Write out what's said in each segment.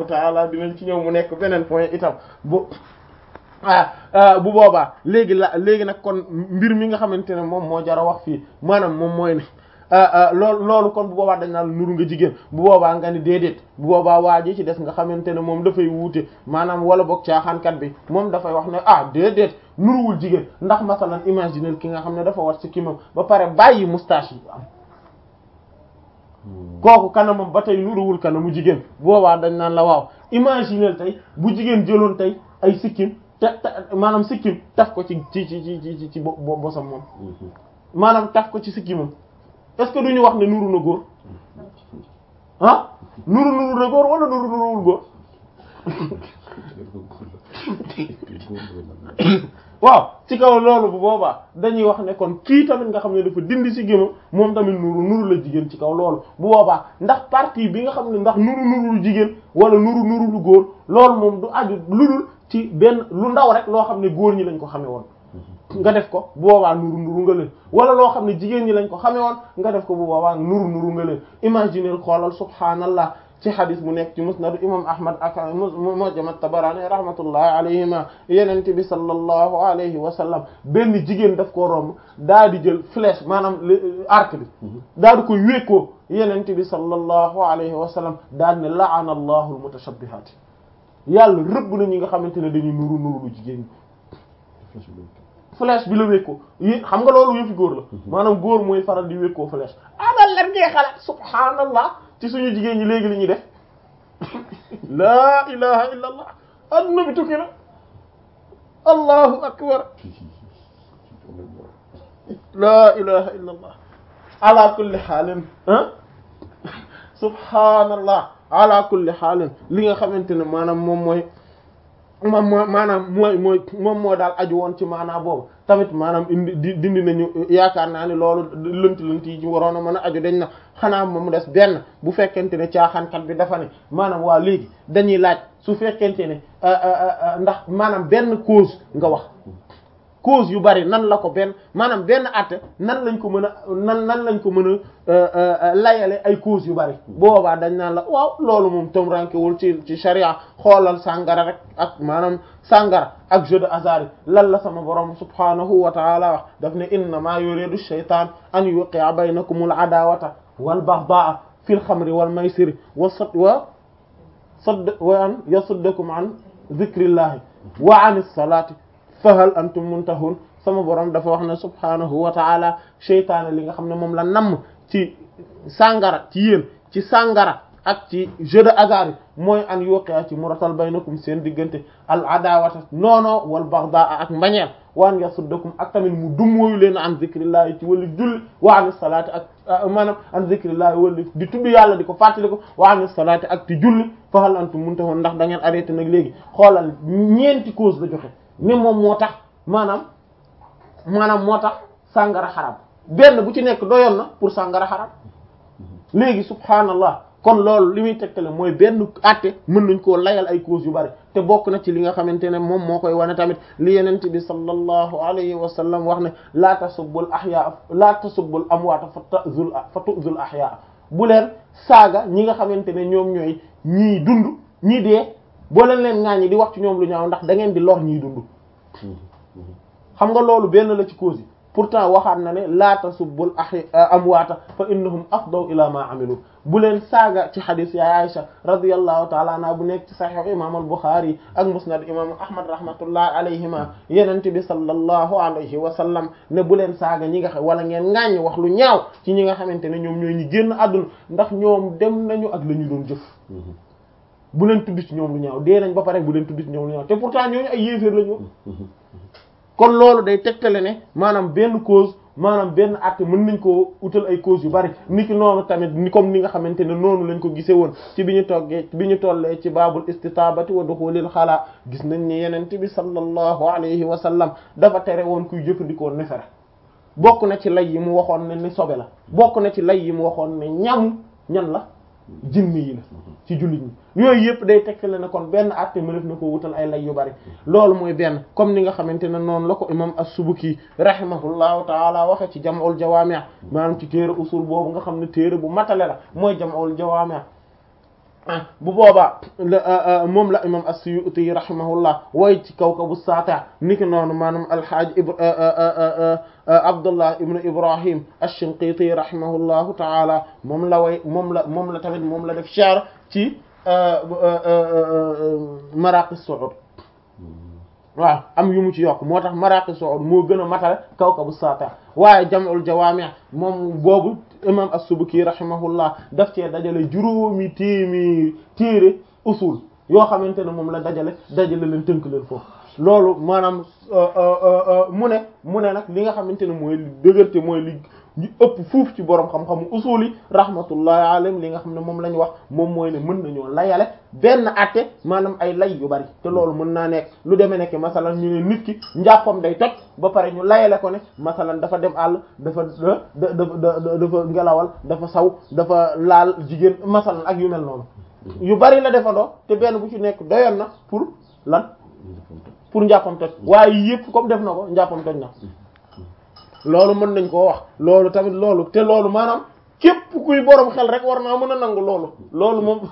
taala dinañ ci ñëw mu nekk beneen point itam bu ah bu boobaa léegi la léegi nag kon mbir mi nga xamante ne moom moo jar a wax fii maanaam moom mooy ne loolu loolu kon bu boobaa dañ naan nuru nga jigéen bu boobaa nga ni déedéet bu boobaa waa ji ci des nga xamante ne moom dafay wuute maanaam wala boog caaxaankat bi moom dafay wax ne ah déedéet nuruwul jigéen ndax masalan imaginer ki nga xam ne dafa war ci kimam ba pare bàyyi moustache yi am kooku kanamam ba tey nuruwul kanamu jigéen boobaa dañ naan la waaw imaginer tey bu jigéen jëloon tey ay sikkim te maanaam sikkim taf ko ci ci ci ci ci ci bo bosam moom maanaam taf ko ci sikkimam est-ce que duñu wax ne nuru na góor ah nuru nuru na góor wala nuru nuruwul góor waaw ci kaw loolu bu boobaa dañuy wax ne kon kii tamit nga xam ne dafa dindi si gémam moom tamit nuru nuru la jigéen ci kaw loolu bu boobaa ndax partie bi nga xam ne ndax nuru nuru lu jigéen wala nuru nuru lu góor loolu moom du aju ludul ci benn lu ndaw rek loo xam ne góor ñi lañ ko xamee woon nga def ko bu boobaa nuru nuru nga leen wala loo xam ne jigéen ñi lañ ko xamee woon nga def ko bu boobaa nuru nuru nga leen imaginer xoolal subhaanallah ci xadis bu nekk ci musnad imam ahmad ak mujam at-tabarani rahmatullahi alayhima yenente bi sallallahu alayhi wa sallam benn jigéen daf koo romb daa di jël flèche maanaam arc bi daa di koy wékkoo yenente bi sallallahu alayhi wa sallam daal ne la'ana allahu al-mutashabbihat yàlla rëbb na ñi nga xamante ne dañuy nuru nuru lu jigéen ñi flèche bi la wékkoo yi xam nga loolu yëfi góor la maanaam góor mooy faral di wékkoo flèche amal lan ngay xalaat subhaanallah ci suñu jigéen ñi léegi li ñuy def laa ilaha illa allah adduna bi tukki na allahu akbar laa ilaha illa allah ala kulli xaalin ah subhaanallah ala kulli xaalin li nga xamante ne maanaam moom mooy moom moo maanaam mooy mooy moom moo daal aju woon ci maanaam boobu tamit maanaam indi di dindi nañu yaakaar naa ne loolu lënt lënt yi ci waroon a mën a aju dañ na xanaa moom mu des benn bu fekkente ne caaxaankat bi dafa ne maanaam waa léegi dañuy laaj su fekkente ne ndax maanaam benn cause nga wax cause yu bari nan la ko benn maanaam benn àtte nan lañ ko mën a nan nan lañ ko mën a layale ay cause yu bari boobaa dañ naan la waaw loolu moom tom rankewul ci ci sharia xoolal sàngara rek ak maanaam sàngara ak jeu de hasard lan la sama borom subhanahu wa taala wax daf ne innama yuridu shaytan an yuqi'a baynakumul adawata wal baghdha'a fil khamri wal maysiri wa sad wa sadd wa an yasuddakum an dhikrillahi wa anis salati fahal antum muntahun sama borom dafa wax ne subhanahu wa taala seytaane li nga xam ne moom la namm ci sàngara ci yéen ci sàngara ak ci jeu de hasard mooy an yuqi'a ci muratal baynakum seen diggante al adawata noono wal baghdha ak mbañeel wa an yasuddakum ak tamit mu dummóoyu leen an zikrillahi ci wali julli wa an salaati ak maanaam an zikrillahi wali di tudd yàlla di ko fàttali ko wa an salaati ak ti julli fahal antum muntahun ndax da ngeen arrêté nag léegi xoolal ñeenti cause la joxe ne moom moo tax maanaam maanaam moo tax sàngara xaram benn bu ci nekk doyoon na pour sàngara xaram léegi subhaanallah kon loolu li muy tegtale mooy benn àtte mën nañ koo layal ay cause yu bari te bokk na ci li nga xamante ne moom moo koy wane tamit li yenente bi sallallahu alayhi wa sallam wax ne laa tasubbul ahyaa laa tasubbul amwaata fa tazul fa tuzul ahyaa bu leen saaga ñi nga xamante ne ñoom ñooy ñii dund ñii dee boo leen leen ŋaañi di wax ci ñoom lu ñaaw ndax da ngeen di lor ñiy dund xam nga loolu benn la ci cause yi pourtant waxaat na ne laa tasubbul ahya amwaata fa innahum afdaw ila ma amilu bu leen saaga ci xadis ya Aisha radiyallahu taala anha bu nekk ci sahih imam al-Bukhari ak musnad imam Ahmad rahmatullahi alayhima yenente bi sallallahu alayhi wa sallam ne bu leen saaga ñi nga xam wala ngeen ŋaaññi wax lu ñaaw ci ñi nga xamante ne ñoom ñooy ñi génn àdduna ndax ñoom dem nañu ak la ñu doon jëf bu leen tudd ci ñoom lu ñaaw dee nañ ba pare bu leen tudd ci ñoom lu ñaaw te pourtant ñooñu ay yéeféer lañu kon loolu day tegtale ne maanaam benn cause maanaam benn àtte mën nañ koo utal ay cause yu bari ni ki noonu tamit ni comme ni nga xamante ne noonu lañ ko gisee woon ci bi ñu toggee bi ñu tollee ci baabul istitabati wa duxulil xalaa gis nañ ne yenente bi sallallahu alayhi wa sallam dafa tere woon kuy jëfandikoo nefere bokk na ci lay yi mu waxoon ne ni sobe la bokk na ci lay yi mu waxoon ne ñamu ñan la jinni yi la ci jullit ñi yooyu yëpp day tegtale ne kon benn àtte mënef na ko wutal ay lay yu bari loolu mooy benn comme ni nga xamante ne noonu la ko imam as-Subuki rahimahullahu taala waxe ci jam'ul jawaami' maanaam ci téere usul boobu nga xam ne téere bu matale la mooy jam'ul jawaami' bu boobaa moom la imam as-Suyuti rahimahullah way ci kawkabu saata niki noonu maanaam alhaaj Abdullah ibn Ibrahim ash-Shinqiti rahimahullahu taala moom la way moom la moom la tamit moom la def sha'r ci Maraqi Su'ud waaw am yu mu ci yokk moo tax Maraqi Su'ud moo gën a matale kawkabu saata waaye Jam'ul Jawaami' moom boobu imam as-Subki rahimahullah daf cee dajale juróomi téeméeri téere usul yoo xamante ne moom la dajale dajale leen tënk leen foofu loolu maanaam mu ne mu ne nag li nga xamante ne mooy dëgërte mooy li ñu ëpp fuuf ci borom xam-xamu usul yi rahmatullahi alayhim li nga xam ne moom la ñu wax moom mooy ne mën nañoo layale benn atte maanaam ay lay yu bari te loolu mën naa nekk lu demee nekk masalan ñu ne nit ki njàppam day toj ba pare ñu layale ko ne masalan dafa dem àll dafa dafa dafa ngelawal dafa saw dafa laal jigéen masalan ak yu mel noonu yu bari la defandoo te benn bu ci nekk doyoon na pour lan pour njàppam toj waaye yëpp comme def na ko njàppam toj na loolu mën nañ koo wax loolu tamit loolu te loolu maanaam képp kuy borom xel rek war naa mën a nangu loolu loolu moom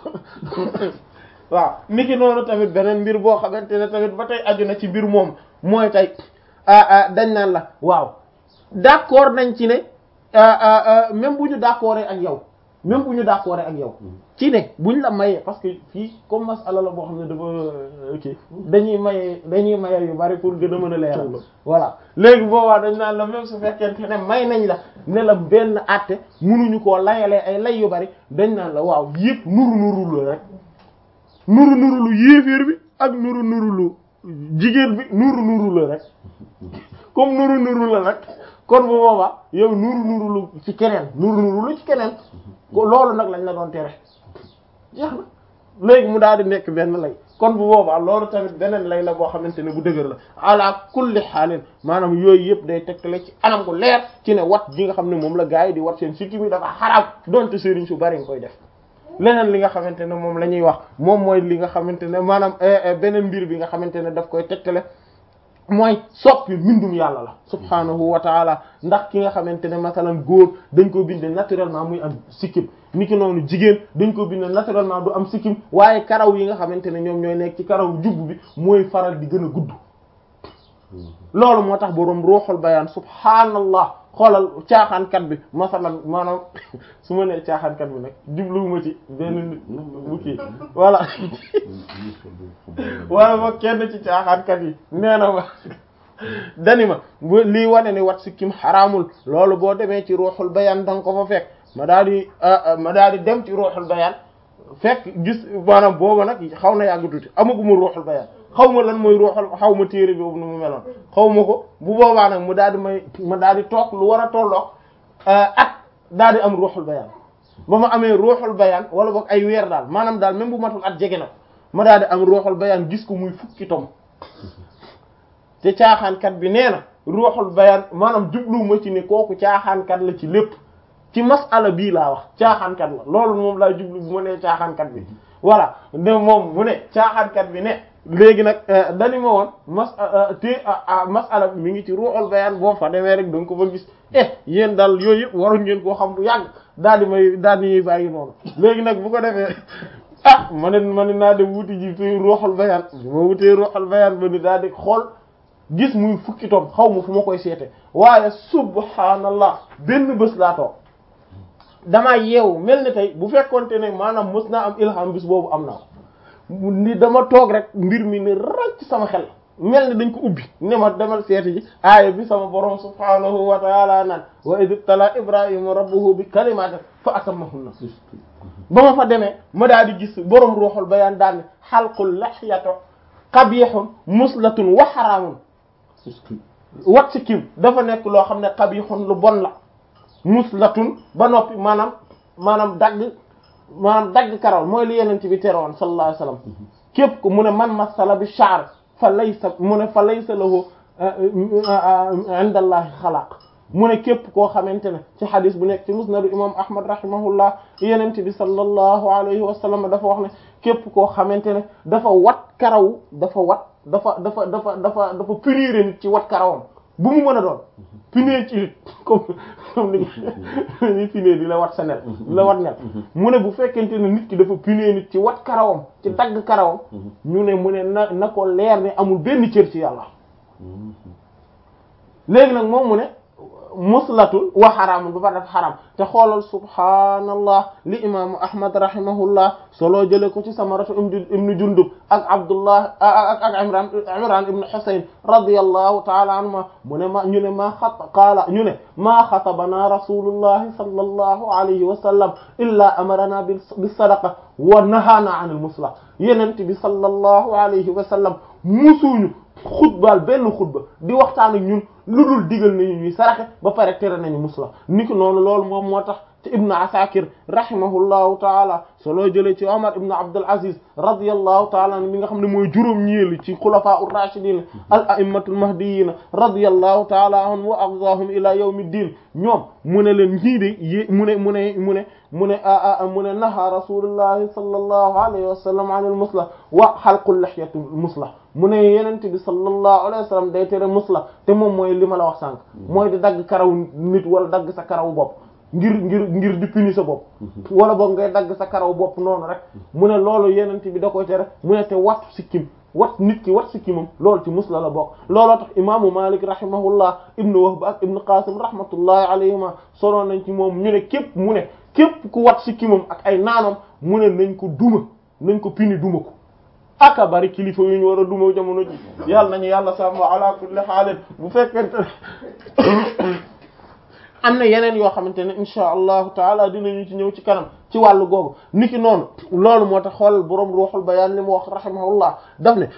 waaw niki noonu tamit beneen mbir boo xamante ne tamit ba tey aju na ci mbir moom mooy tey dañ naan la waaw d'accord nañ ci ne même bu ñu d'accord ak yow même bu ñu d'accord ak yow ci ne buñ la mayee parce que fii comme masala la boo xam ne dafa kii dañuy maye dañuy maye yu bari pour gën a mën a leeral voilà léegi boobaa dañ naan la même su fekkente ne may nañ la ne la benn àtte munuñu koo layalee ay lay yu bari dañ naan la waaw yëpp nuru nuru la rek nuru nuru lu yéeféer bi ak nuru nuru lu jigéen bi nuru nuru la rek comme nuru nuru la rek kon bu boobaa yow nuru nuru lu ci keneen nuru nuru lu ci keneen loolu nag lañ la doon tere jeex na léegi mu daal di nekk benn lay kon bu boobaa loolu tamit beneen lay la boo xamante ne bu dëgër la ala kulli xaalin maanaam yooyu yëpp day tegtale ci anam gu leer ci ne wat gi nga xam ne moom la gars yi di wat seen sikki mi dafa xaraam donte sëriñ su bari nga koy def leneen li nga xamante ne moom la ñuy wax moom mooy li nga xamante ne maanaam beneen mbir bi nga xamante ne daf koy tegtale mooy soppi mbindum yàlla la subhaanahu wa taala ndax ki nga xamante ne masalan góor dañ ko binde naturellement muy am sikkim ni ki noonu jigéen dañ ko binde naturellement du am sikkim waaye karaw yi nga xamante ne ñoom ñooy nekk ci karaw jubb bi mooy faral di gën a gudd loolu moo tax boroom ruuxul bayaan subhaanallah xoolal caaxaankat bi masalan maanaam su ma nee caaxaankat bi nag jubluwuma ci benn nit bu kii voilà wala ma kenn ci caaxaankat yi nee na ma dani ma bu lii wane ni wat sikkim xaraamul loolu boo demee ci ruuxul bayaan da nga ko fa fekk ma daal di ma daal di dem ci ruuxul bayaan fekk gis maanaam booba nag xaw na yàgg tuuti amaguma ruuxul bayaan xaw ma lan mooy ruuxul xaw ma téere bi boobu nu mu meloon xaw ma ko bu boobaa nag mu daal di may ma daal di toog lu war a tolloog at daal di am ruuxul bayaan ba ma amee ruuxul bayaan wala boog ay weer daal maanaam daal même bu matul at jege na ma daal di am ruuxul bayaan gis ko muy fukki tom te caaxaankat bi nee na ruuxul bayaan maanaam jubluwuma ci ne kooku caaxaankat la ci lépp ci masala bii laa wax caaxaankat la loolu moom laa jublu bu ma nee caaxaankat bi voilà ne moom mu ne caaxaankat bi ne léegi nag dani ma woon mas te masala bi mi ngi ci ruuxul bayaan boo fa demee rek da nga ko fa gis eh yéen daal yooyu yëpp waruñ ngeen koo xam bu yàgg daal di may daal di ñuy bàyyi noonu léegi nag bu ko defee ah ma ne ma ne naa dem wuti ji te ruuxul bayaan ma wutee ruuxul bayaan ba ni daal di xool gis muy fukki tom xaw ma fu ma koy seete waaye subhaanallah benn bés laa toog damaa yeewu mel ni tey bu fekkonte ne maanaam mës naa am ilham bis boobu am naa ni dama toog rek mbir mi ne ràcc sama xel mel ni dañ ko ubbi ne ma demal seeti ji aaya bi sama borom subhaanahu wa taala naan wa id ibtala ibrahima rabbuhu bi kalimatin fa atammahunna ba ma fa demee ma daal di gis borom ruuxul bayaan daal ne xalqul laxyato qabihun muslatun wa xaraamun wat si kiw dafa nekk loo xam ne qabihun lu bon la muslatun ba noppi maanaam maanaam dagg maanaam dagg karaw mooy li yeneen ci bi teroon sallallahu alayhi wasallam képp ko mu ne man masala bi sha'r fa laysa mu ne fa laysa lahu inda allahi xalaq mu ne képp koo xamante ne ci xadis bu nekk ci musnadu imam ahmad rahimahullah yeneen bi sallallahu alayhi wa sallam dafa wax ne képp koo xamante ne dafa wat karaw dafa wat dafa dafa dafa dafa dafa prière nit ci wat karawam bu mu mën a doon pinee ci nit comme comme ni ñu pinee di la wat sa nel di la wat nel mu ne bu fekkente ne nit ki dafa pinee nit ci wat karawam ci dagg karawam ñu ne mu ne na na ko leer ne amul benn cër ci yàlla léegi nag moom mu ne muslatul wa xaraamun ba pare def xaraam te xoolal subhaanallah li imaamu ahmad rahimahullah solo jële ko ci samaratu ibnu jundub ak abdullah ak ak imran imran ibnu husayn radiyallahu taala anhuma mu ne ma ñu ne maa xat qaala ñu ne maa xatabana rasulullahi sallallahu alayhi wa sallam illa amarana bis sadaqa wa nahaana an al musla yenent bi sallallahu alayhi wa sallam musuñu xutbaal benn xutba di waxtaan ak ñun lu dul digal nañu ñuy saraxe ba pare tere nañu musla niki noonu loolu moom moo tax ci ibnu asakir rahimahullahu taala solo jëlee ci omar ibnu abdul aziz radiyallahu taala an mi nga xam ne mooy juróom ñeeli ci xulafaa ur rashidin al a'immatul mahdiyina radiyallahu taala anhum wa ardahum ila yawmi ddin ñoom mu ne leen ñii de yé mu ne mu ne mu ne mu ne mu ne naha rasulullahi sallallahu alayhi wa sallam an al musla wa xalqul lihyati musla mu ne yenente bi sallallahu alayhi wa sallam day tere musla te moom mooy li ma la wax sànq mooy di dagg karaw nit wala dagg sa karaw bopp ngir ngir ngir di puni sa bopp wala boog ngay dagg sa karaw bopp noonu rek mu ne loolu yenente bi da koy tere mu ne te wat sikkim wat nit ki wat sikkimam loolu ci musla la bokk looloo tax imaamu malik rahimahullah ibnu wahb ak ibnu qasim rahmatullahi alayhima solo nañ ci moom ñu ne képp mu ne képp ku wat sikkimam ak ay naanam mu ne nañ ko duma nañ ko pini duma ko aka bari kilifa yu ñu war a duma jamono ji yàlla nañu yàlla sàmm ala kulli xaalin bu fekkente am na yeneen yoo xamante ne insha allahu taala dinañu ci ñëw ci kanam ci wàllu googu niki noonu loolu moo tax xoolal boroom ruuxul bayaan li mu wax rahimahullah daf ne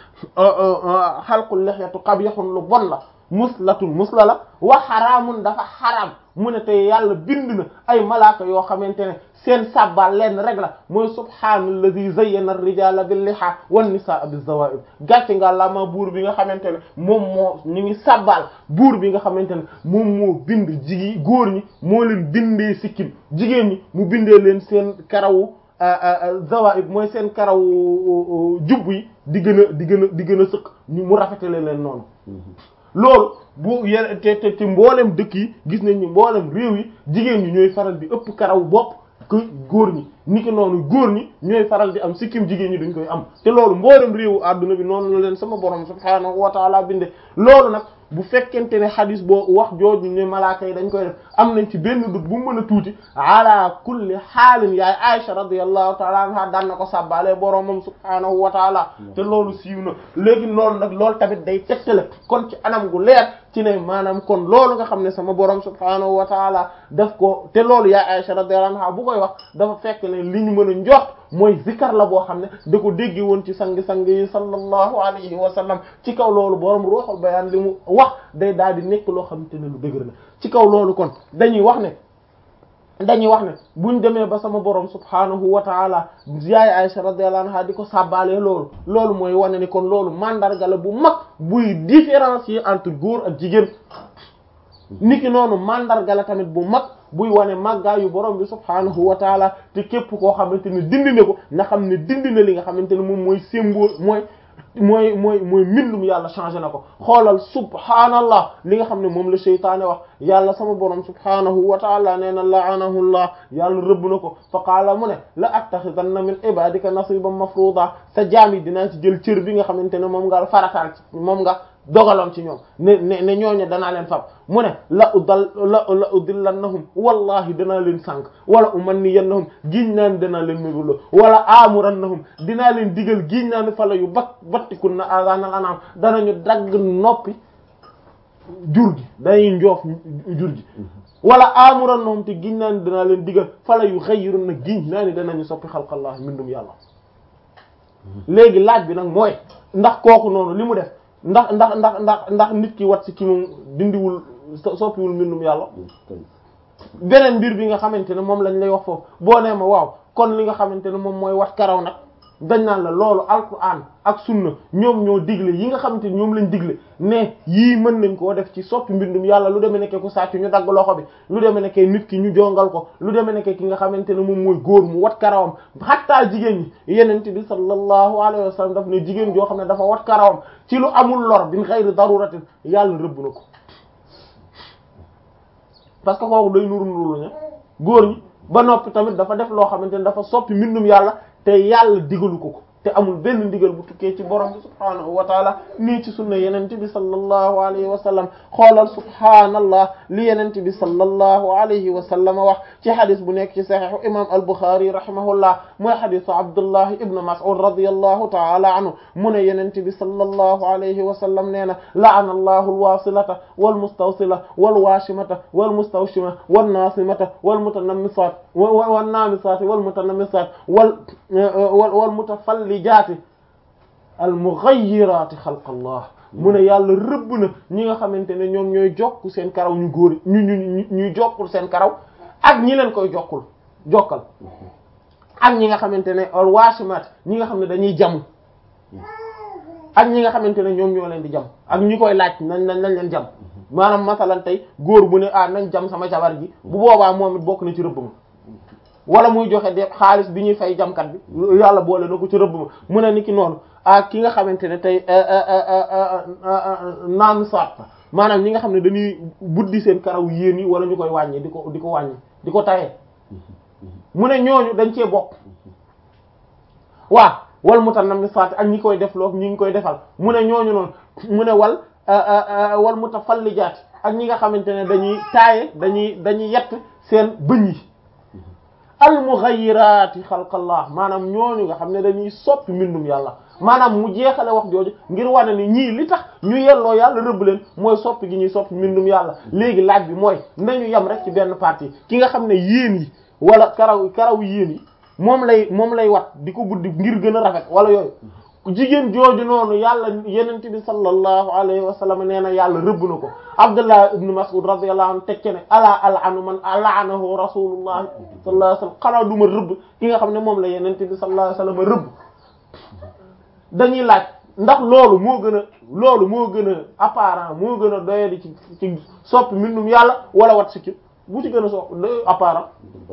xalqul lihyatu qabihun lu bon la muslatun musla la wa xaraamun dafa xaraam mu ne te yàlla bind na ay malaaka yoo xamante ne seen sabbal leen rek la mooy subhaanallazi zayyana ar-rijaala bil-lihaa wan-nisaa biz-zawaa'ib gàcce nga la ma buur bi nga xamante ne moom moo ñu ngi sabbal buur bi nga xamante ne moom moo bind jigi góor ñi moo leen bindee sikkim jigéen ñi mu bindee leen seen karawu zawaa'ib mooy seen karawu jubb yi di gën a di gën a di gën a sëq ñu mu rafetale leen noonu loolu bu yene te te te mboolem dëkk yi gis nañ ni mboolem réew yi jigéen ñi ñooy faral di ëpp karaw bopp que góor ñi niki noonu góor ñi ñooy faral di am sikkim jigéen ñi dañ koy am te loolu mboolem réewu àdduna bi noonu la leen sama borom subhaanahu wa taala binde loolu nag bu fekkente ne xadis boo wax jooju ne malaaka yi dañ koy def am nañ ci benn dut bu mën a tuuti ala kulli xaalin yaay Aisha radiyallahu taala anha daan na ko sàbbaale boromam subhaanahu wa taala te loolu siiw na léegi loolu nag loolu tamit day tegtale kon ci anam gu leer ci ne maanaam kon loolu nga xam ne sama borom subhaanahu wa taala daf ko te loolu yaay Aisha radiyallahu anha bu koy wax dafa fekk ne li ñu mën a njort mooy zikar la boo xam ne da ko dégge woon ci sang-sang yi sallallahu alayhi wa sallam ci kaw loolu borom ruuxul bayaan li mu wax day daal di nekk loo xamante ne lu dëgër la ci kaw loolu kon dañuy wax ne dañuy wax ne buñ demee ba sama borom subhaanahu wa taala yaay Aisha radiyallahu anha di ko sàbbaalee loolu loolu mooy wane ni kon loolu mandarga la bu mag buy différencier entre góor ak jigéen niki noonu mandarga la tamit bu mag buy wane màggaayu borom bi subhaanahu wa taala te képp koo xamante ne dindi na ko nga xam ne dindi na li nga xamante ne moom mooy symbole mooy mooy mooy mooy mbindum yàlla changé na ko xoolal subhaanallah li nga xam ne moom la seytaane wax yàlla sama borom subhaanahu wa taala nee na laanahullah yàlla rëbb na ko fa qaala mu ne la attaxidanna min ibadika nasiban mafruda sa jaam yi dinaa ci jël cër bi nga xamante ne moom nga farataal ci moom nga dogaloon ci ñoom ne ne ne ñooñu danaa leen fab mu ne la udal la la udillannahum wallahi danaa leen sànq wala umanniyannahum giñ naan danaa leen mébula wala amurannahum dinaa leen digal giñ naan fala yu bat battikun na asanal anam danañu dagg noppi jur gi dañuy njoof jur gi wala amurannahum te giñ naan danaa leen digal fala yu xayyirun na giñ naa ni danañu soppi xalqallah mbindum yàlla léegi laaj bi nag mooy ndax kooku noonu li mu def ndax ndax ndax ndax ndax nit ki wat si ki moom dindiwul soppiwul mbindum yàlla beneen mbir bi nga xamante ne moom lañ lay wax foofu boo nee ma waaw kon li nga xamante ne moom mooy wat karaw nag dañ naan la loolu alquran ak sunna ñoom ñoo digle yi nga xamante ne ñoom lañ digle ne yii mën nañ koo def ci soppi mbindum yàlla lu demee nekke ku sàcc ñu dagg loxo bi lu demee nekke nit ki ñu jongal ko lu demee nekke ki nga xamante ne moom mooy góor mu wat karawam xattaa jigéen ñi yenente bi sallallahu alayhi wa sallam daf ne jigéen joo xam ne dafa wat karawam ci lu amul lor bin xayri daruratin yàlla rëbb na ko parce que kooku day nuru nuru ña góor ñi ba noppi tamit dafa def loo xamante ne dafa soppi mbindum yàlla te yàlla digalu ko ko te amul benn ndigal bu tukkee ci borom bi subhaanahu wa taala nii ci sunna yenente bi sallallahu alayhi wa sallam xoolal subhaanallah li yenente bi sallallahu alayhi wa sallam wax ci xadis bu nekk ci saxiixu imam al-Bukhari rahimahullah mooy xadisu Abdullah ibn Mas'ud radiyallahu taala anhu mu ne yenente bi sallallahu alayhi wa sallam nee na la'ana allahu alwasilata walmustawsila walwashimata walmustawshima wannasimata walmutanammisat wannaamisat walmutanammisat wal walmutafallijaati almughayyirati xalqallah mu ne yàlla rëbb na ñi nga xamante ne ñoom ñooy jokk seen karaw ñu góor ñu ñu ñuy jokkul seen karaw ak ñi leen koy jokkul jokkal ak ñi nga xamante ne alwashimat ñi nga xam ne dañuy jamu ak ñi nga xamante ne ñoom ñoo leen di jam ak ñi koy laaj nañ nañ nañ leen jam maanaam masalan tey góor bu ne ah nañ jam sama jabar ji bu boobaa moom it bokk na ci rëbb ma wala muy joxe de xaalis bi ñuy fay jamkat bi yàlla boole na ko ci rëbb ma mu ne ni ki noonu ak ki nga xamante ne tey naan saat maanaam ñi nga xam ne dañuy buddi seen karaw yéen yi wala ñu koy wàññi di ko di ko wàññi di ko tayee mu ne ñooñu dañ cee bokk waa wal mutanammisaat ak ñi koy def loo ñi ngi koy defal mu ne ñooñu noonu mu ne wal wal mutafallijaat ak ñi nga xamante ne dañuy taaye dañuy dañuy yett seen bëñ yi al mughayyirati xalqallah maanaam ñooñu nga xam ne dañuy soppi mbindum yàlla maanaam mu jeexale wax jooju ngir wane ni ñii li tax ñu yelloo yàlla rëbb leen mooy soppi gi ñuy soppi mbindum yàlla léegi laaj bi mooy nañu yem rek ci benn partie ki nga xam ne yéen yi wala karaw karaw yéen yi moom lay moom lay wat di ko buddi ngir gën a rafet wala yooyu jigéen jooju noonu yàlla yenent bi sallallahu alayhi wa sallam nee na yàlla rëbb na ko abdullah ibn mas'ud radiyallahu anhu tekke ne ala al'anu man la'anahu rasulullah sallallahu alayhi wa sallam xanaa duma rëbb ki nga xam ne moom la yenent bi sallallahu alayhi wa sallam rëbb dañuy laaj ndax loolu moo gën a loolu moo gën a apparent moo gën a doyadi ci ci soppi mbindum yàlla wala wat sikki bu ci gën a so apparent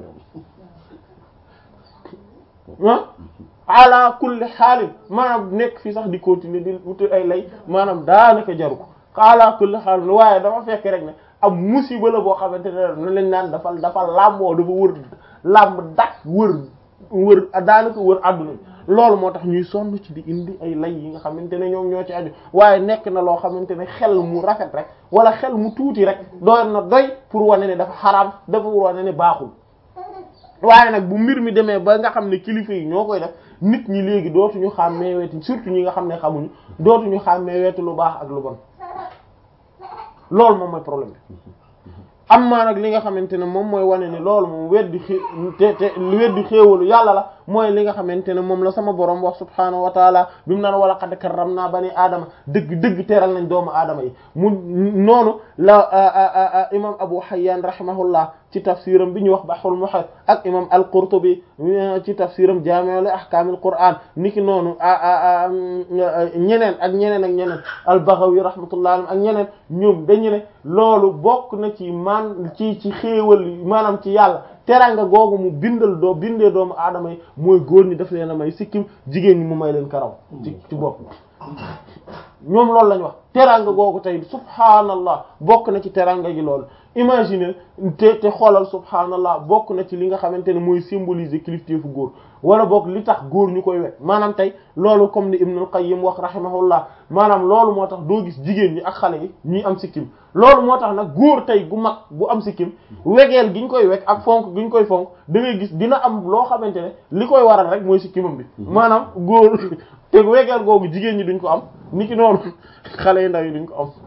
ah ala kulli xaalin maanaam nekk fii sax di continuer di wuti ay lay maanaam daanaka jaru ko ala kulli xaalin waaye dafa fekk rek ne am musiba la boo xamante ne na lañ naan dafa dafa làmboo dafa wër làmb dak wër wër daanaka wër àdduna loolu moo tax ñuy sonn ci di indi ay lay yi nga xamante ne ñoom ñoo ci aju waaye nekk na loo xamante ne xel mu rafet rek wala xel mu tuuti rek doy na doy pour wane ne dafa xaraam dafa wane ne baaxul waaye nag bu mbir mi demee ba nga xam ne kilifa yi ñoo koy def nit ñi léegi dootuñu xàmmee weeti surtout ñi nga xam ne xamuñu dootuñu xàmmee weeti lu baax ak lu bon loolu moom mooy problème bi am maa nag li nga xamante ne moom mooy wane ni loolu moom weddi xé te te weddi xéewalu yàlla la mooy li nga xamante ne moom la sama borom wax subhaanahu wa taala bi mu naan wala qad karramna bani aadama dëgg dëgg teral nañ doomu aadama yi mu noonu la imam Abu Hayyan rahimahullah ci tafsiram bi ñu wax Bahrul Muhit ak imam al-Qurtubi ci tafsiram Jaami' li ahkaamil Qur'aan niki noonu ñeneen ak ñeneen ak ñeneen al-Baghawi rahmatullah ak ñeneen ñoom dañu ne loolu bokk na ci man ci ci xéewal maanaam ci yàlla teranga googu mu bindal doo bindee doomu aadama yi mooy góor ñi daf leen a may sikkim jigéen ñi mu may leen karaw ci ci bopp ñoom loolu lañ wax teranga googu tey subhaanallah bokk na ci teranga gi loolu imagine te te xoolal subhaanallah bokk na ci li nga xamante ne mooy symboliser kilifteefu góor wala bokk li tax góor ñu koy wet maanaam tey loolu comme ni Ibnul Qayyim wax rahimahullah maanaam loolu moo tax doo gis jigéen ñi ak xale yi ñuy am sikkim loolu moo tax nag góor tey gu mag bu am sikkim wegeel gi ñu koy weg ak fonk gi ñu koy fonk da ngay gis dina am loo xamante ne li koy waral rek mooy sikkimam bi maanaam góor te wegeel googu jigéen ñi duñ ko am niki noonu xale yu ndaw yi duñ ko am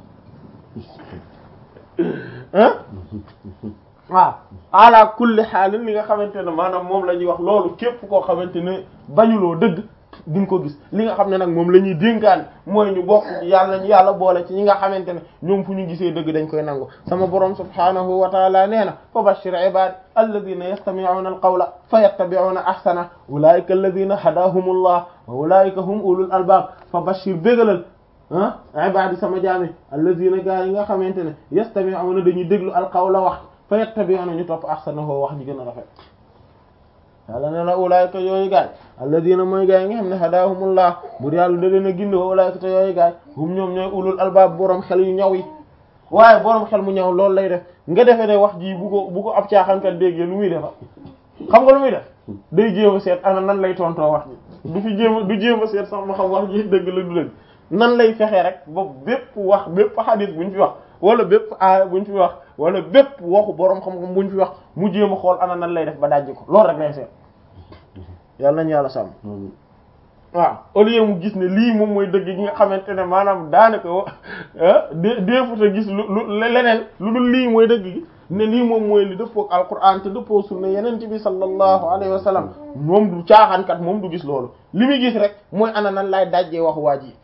ah waaw ala kulli xaalin li nga xamante ne maanaam moom la ñuy wax loolu képp koo xamante ne bañuloo dëgg duñ ko gis li nga xam ne nag moom la ñuy dénkaan mooy ñu bokk yàlla ñu yàlla boole ci ñi nga xamante ne ñoom fu ñu gisee dëgg dañ koy nangu sama borom subhaanahu wa taala nee na fa bashir ibad alladina yastami'una alqawla fa yattabi'una ahsana ulaika alladina hadahumullah wa ulaika hum ulul albab fa bashir bégalal ah ibadi sama jaami alladina gaa yi nga xamante ne yastami'una dañuy déglu alqawla wax fa yattabi'una ñu topp ahsanahu wax ji gën a rafet yàlla nee na ulaayka yooyu gaay alladina mooy gaay yi nga xam ne hadahumullah bur yàlla da leen a gindi wa ulaayka te yooyu gaay hum ñoom ñooy ulul albaab borom xel yu ñaw yi waaye borom xel mu ñëw loolu lay def nga defee ne wax ji bu ko bu ko ab caaxaankat déggee lu muy defa xam nga lu muy def day jéem a seet ana nan lay tontoo wax ji du fi jéem a du jéem a seet sax ma xam wax ji dëgg la du dëgg nan lay fexee rek ba bépp wax bépp xadis buñ fi wax wala bépp aaya buñ fi wax wala bépp waxu borom xam-xam buñ fi wax mu jéem a xool ana nan lay def ba dajji ko loolu rek lay seet yàlla nañu yàlla sàmm waaw au lieu mu gis ne lii moom mooy dëgg gi nga xamante ne maanaam daanaka dé déefuta gis lu lu leneen lu dul lii mooy dëgg gi ne lii moom mooy li dëppoo ak alquran te dëppoo sunna yeneen bi sallallahu alayhi wa sallam moom du caaxaankat moom du gis loolu li muy gis rek mooy ana nan laay dajjee wax waa ji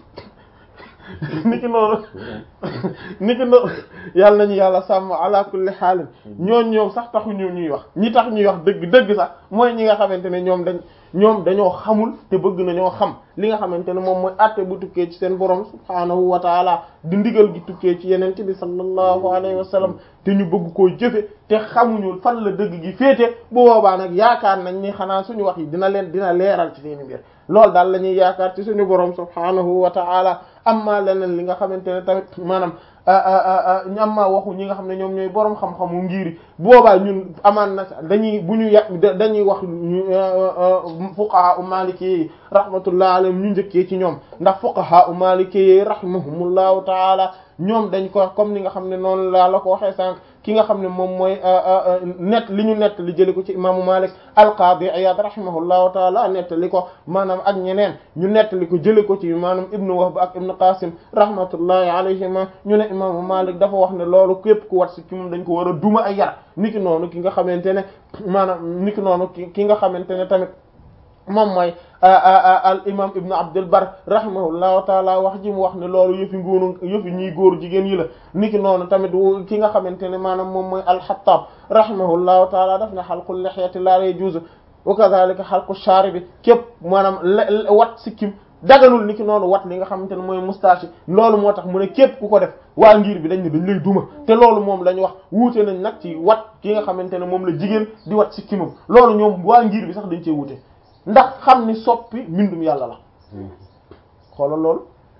niki noonu niki noonu yàlla nañu yàlla sàmm ala kulli xaalin ñooñ ñoom sax taxu ñu ñuy wax ñi tax ñuy wax dëgg dëgg sax mooy ñi nga xamante ne ñoom dañ ñoom dañoo xamul te bëgg nañoo xam li nga xamante ne moom mooy àtte bu tukkee ci seen borom subhaanahu wa taala di ndigal gi tukkee ci yenente bi sallallahu alayhi wa sallam te ñu bëgg koo jëfe te xamuñu fan la dëgg gi féete bu boobaa nag yaakaar nañ ni xanaa suñu wax yi dina leen dina leeral ci seeni mbir loolu daal la ñuy yaakaar ci suñu borom subhaanahu wa taala amma leneen li nga xamante ne tamit maanaam amma waxu ñi nga xam ne ñoom ñooy borom xam-xamu ngiri boobaa ñun amaan na dañuy bu ñu yàq dañuy wax fuqaha u maliki yi rahmatullah alayhim ñu njëkkee ci ñoom ndax fuqaha u maliki yi rahimahumullahu taala ñoom dañ ko comme ni nga xam ne noonu laa la ko waxee sànq ki nga xam ne moom mooy net li ñu nett li jëli ko ci imaamu Malik al-Qadi Iyad rahimahullahu taala nettali ko maanaam ak ñeneen ñu nettali ko jëli ko ci maanaam ibnu Wahb ak ibnu Qasim rahmatullahi alayhima ñu ne imaamu Malik dafa wax ne loolu képp ku wat si ci moom dañ ko war a duma ay yar niki noonu ki nga xamante ne maanaam niki noonu ki ki nga xamante ne tamit moom mooy al imam ibnu abdul bar rahimahullahu taala wax ji mu wax ne loolu yëfi ngóoru yëfi ñiy góor jigéen yi la niki noonu tamit ki nga xamante ne maanaam moom mooy alxattaab rahimahullahu taala daf ne xalqul lihyati la yajuzu wa kadhalika xalqu sharibi képp maanaam wat sikkim daganul niki noonu wat li nga xamante ne mooy moustache loolu moo tax mu ne képp ku ko def waa ngir bi dañ ne dañ lay duma te loolu moom lañ wax wuute nañ nag ci wat ki nga xamante ne moom la jigéen di wat sikkimam loolu ñoom waa ngir bi sax dañ cee wuute ndax xam ni soppi mbindum yàlla la xoolal loolu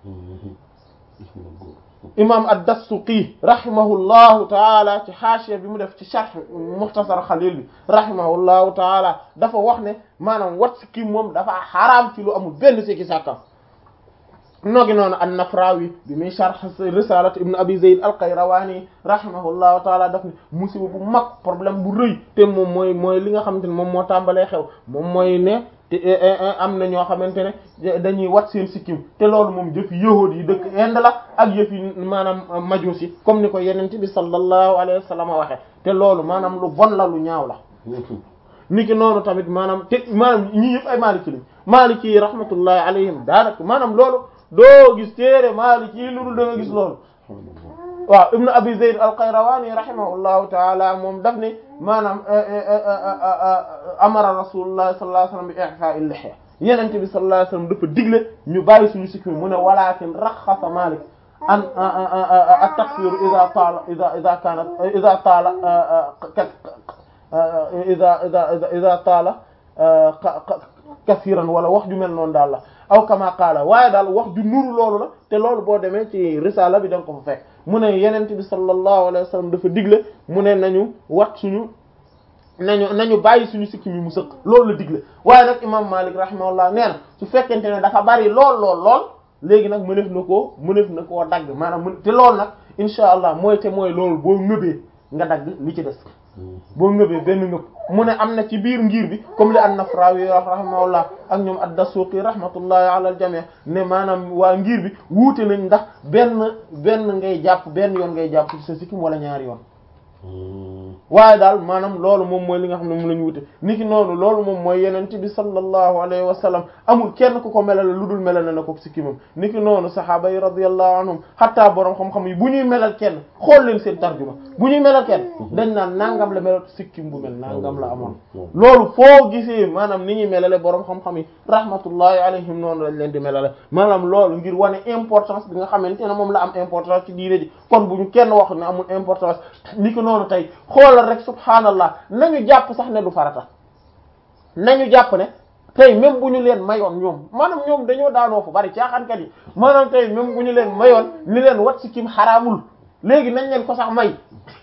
imam ad-Dassuqi rahimahullahu taala ci xaashiya bi mu def ci sharh mukhtasar xalil bi rahimahullahu taala dafa wax ne maanaam wat si kii moom dafa xaraam ci lu amul benn sikki sàkkam noogi noonu an-Nafrawi bi muy sharh risalat ibn abi zayd al-Qayrawani rahimahullahu taala daf ne musiba bu mag problème bu rëy te moom mooy mooy li nga xamante ne moom moo tàmbalee xew moom mooy ne te am na ñoo xamante ne dañuy wat seen sikkim te loolu moom jëfi yahuud yi dëkk Inde la ak yëfi maanaam majuus yi comme ni ko yenent bi sallallahu alayhi wa sallam waxe te loolu maanaam lu bon la lu ñaaw la niki noonu tamit maanaam te maanaam ñii yëpp ay maliki lañ maliki yi rahmatullahi alayhim daanaka maanaam loolu doo gis téere maliki yi lu dul da nga gis loolu waaw ibnu abi zayd al-qayrawani rahimahullahu taala moom daf ne maanaam amara rasulullah sallallahu alayhi wasallam bi i'fa'i lihya yenente bi sallallahu alayhi wasallam dafa digle ñu bàyyi suñu sikki mu ne walakin raxasa malik an at-takfir idha taala idha idha kanat idha taala idha idha idha taala kasiran wala wax ju mel noonu daal la aw kama qaala waaye daal wax ju nuru loolu la te loolu boo demee ci risala bi da nga ko fa fekk mu ne yenent bi sallallahu alayhi wa sallam dafa digle mu ne nañu wat suñu nañu nañu bàyyi suñu sikki mi mu sëq loolu la digle waaye nag imam Malik rahimahullah nee na su fekkente ne dafa bari lool lool lool léegi nag mënef na koo mënef na koo dagg maanaam mën te loolu nag insha allah mooy te mooy loolu boo ngëbee nga dagg li ci des boo ngëbee benn ngëb mu ne am na ci biir ngir bi comme li an-Nafrawi rahimahullah ak ñoom ad-Dasuqi rahmatullahi ala al-jami' ne maanaam waa ngir bi wuute nañ ndax benn benn ngay jàpp benn yoon ngay jàpp ci sa sikkim wala ñaari yoon waaye daal maanaam loolu moom mooy li nga xam ne moom la ñu wute niki noonu loolu moom mooy yenent bi sallallahu alayhi wa sallam amul kenn ku ko melale lu dul melale na ko sikkimam niki noonu sahaaba yi radiyallahu anhum hatta borom xam-xam yi bu ñuy melal kenn xool leen seen tarjuma bu ñuy melal kenn dañ naan nangam la melal sikkim bu mel nangam la amoon loolu foo gisee maanaam ni ñuy melale borom xam-xam yi rahmatullahi alayhim noonu lañ leen di melale maanaam loolu ngir wane importance bi nga xamante ne moom la am importance ci diine ji kon bu ñu kenn wax ne amul importance niki noonu tey xoolal rek subhaanallah nañu jàpp sax ne du farata nañu jàpp ne tey même bu ñu leen mayoon ñoom maanaam ñoom dañoo daanoo fu bari caaxaankat yi maanaam tey même bu ñu leen mayoon ni leen wat si kim xaraamul léegi nañ leen ko sax may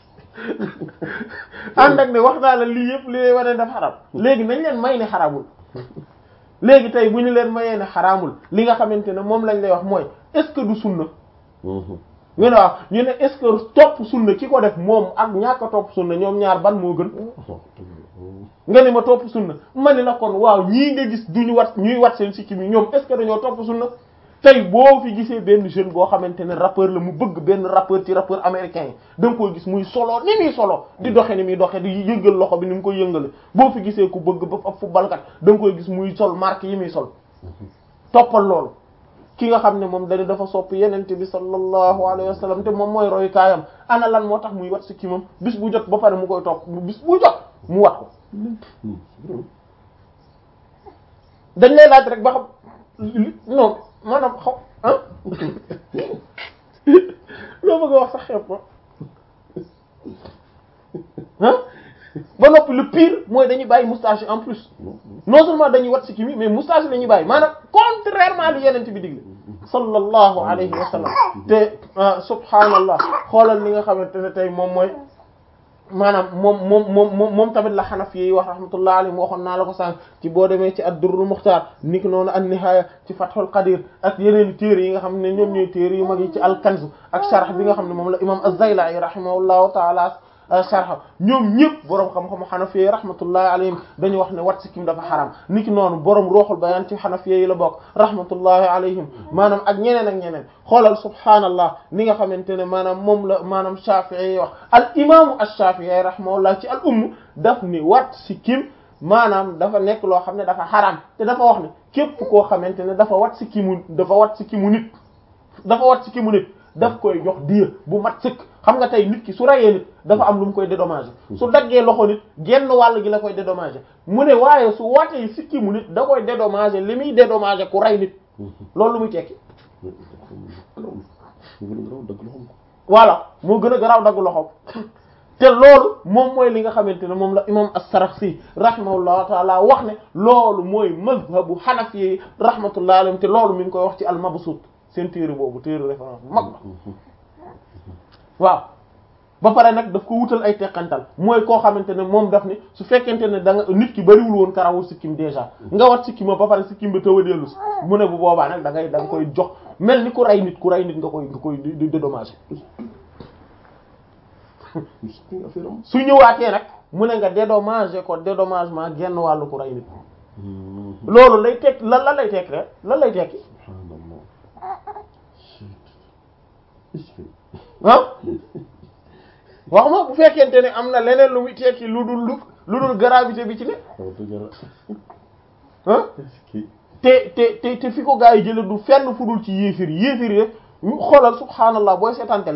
ànd ak ne wax naa la lii yëpp li lay wane def xaram léegi nañ leen may ne xaramul léegi tey bu ñu leen mayee ne xaraamul li nga xamante ne moom lañ lay wax mooy est-ce que du sunna ñu ne waaw ñu ne est-ce que topp sunna ki ko def moom ak ñàkk a topp sunna ñoom ñaar ban moo gën nga ni ma topp sunna ma ni la kon waaw ñii nga gis duñu wat ñuy wat seen sikki mi ñoom est-ce que dañoo topp sunna tey boo fi gisee benn jeune boo xamante ne rappeur la mu bëgg benn rappeur ci rappeur américain yi da nga koy gis muy solo ni muy solo di doxe ni muy doxe di yëngal loxo bi ni mu koy yëngale boo fi gisee ku bëgg ba ab footballkat da nga koy gis muy sol marque yi muy sol toppal loolu ki nga xam ne moom dañu dafa sopp yenente bi sallallahu alayhi wa sallam te moom mooy roy kaayam ana lan moo tax muy wat si kimam bis bu jot ba pare mu koy topp bis bu jot mu wat ko dañ lay laaj rek ba xam non maanaam xaw ah loo bëgg a wax sax xeeb ko ah ba noppi le pire mooy dañuy bàyyi moustache en plus non seulement dañuy wat si kimi mais moustache la ñuy bàyyi maanaam contrairement li yenent bi digle sallallahu alayhi wa sallam te subhaanallah xoolal li nga xamante ne tey moom mooy maanaam moom moom moom moom tamit la xanaf yi wax rahmatullah alayhi waxoon naa la ko sànq ci boo demee ci ad-durrul muxtaar niki noonu an-nihaaya ci fathul qadir ak yeneen téere yi nga xam ne ñoom ñooy téere yu mag yi ci al-kanz ak sharh bi nga xam ne moom la imam az-Zaylai rahimahullahu taala sharh ñoom ñëpp boroom xam-xamu xanafi rahmatullahi alayhim dañu wax ne wat sikkim dafa xaram niki noonu boroom ruuxul bayaan ci xanafi yi la bokk rahmatullahi alayhim maanaam ak ñeneen ak ñeneen xoolal subhaanallah ni nga xamante ne maanaam moom la maanaam Shafi'i yi wax al imaamu ash-Shafi'i rahimahullah ci al umm daf ni wat sikkim maanaam dafa nekk loo xam ne dafa xaram te dafa wax ne képp koo xamante ne dafa wat sikkimu dafa wat sikkimu nit dafa wat sikkimu nit daf koy jox diya bu mat sëkk xam nga tey nit ki su rayee nit dafa am lu mu koy dédommager su daggee loxo nit genn wàll gi la koy dédommager mu ne waaye su watee sikki mu nit da koy dédommager li muy dédommager ku ray nit loolu lu muy tekki voilà moo gën a garaaw dagg loxoom te loolu moom mooy li nga xamante ne moom la imam as-Sarakhsi rahimahullahu taala wax ne loolu mooy mazhabu hanafi rahmatullahi alayhim te loolu mi ngi koy wax ci al-Mabsut seen téere boobu téere référence bu mag la waaw ba pare nag daf ko wutal ay teqantal mooy koo xamante ne moom daf ni su fekkente ne da nga nit ki bariwul woon karawul sikkim déjà nga wat sikkima ba pare sikkim bi taw a dellu si mu ne bu boobaa nag da ngay da nga koy jox mel ni ku rey nit ku rey nit nga koy nga koy di dédommager su ñëwaatee nag mu ne nga dédommager ko dédommagement genn wàllu ku rey nit loolu lay tekk lan lan lay tekki rek lan lay tekki ah wax ma bu fekkente ne am na leneen lu muy tekki lu dul lu lu dul gravité bi ci ne ah te te te te fi ko gaa yi jële du fenn fu dul ci yéefir yéefir yi xoolal subhaanallah booy seetante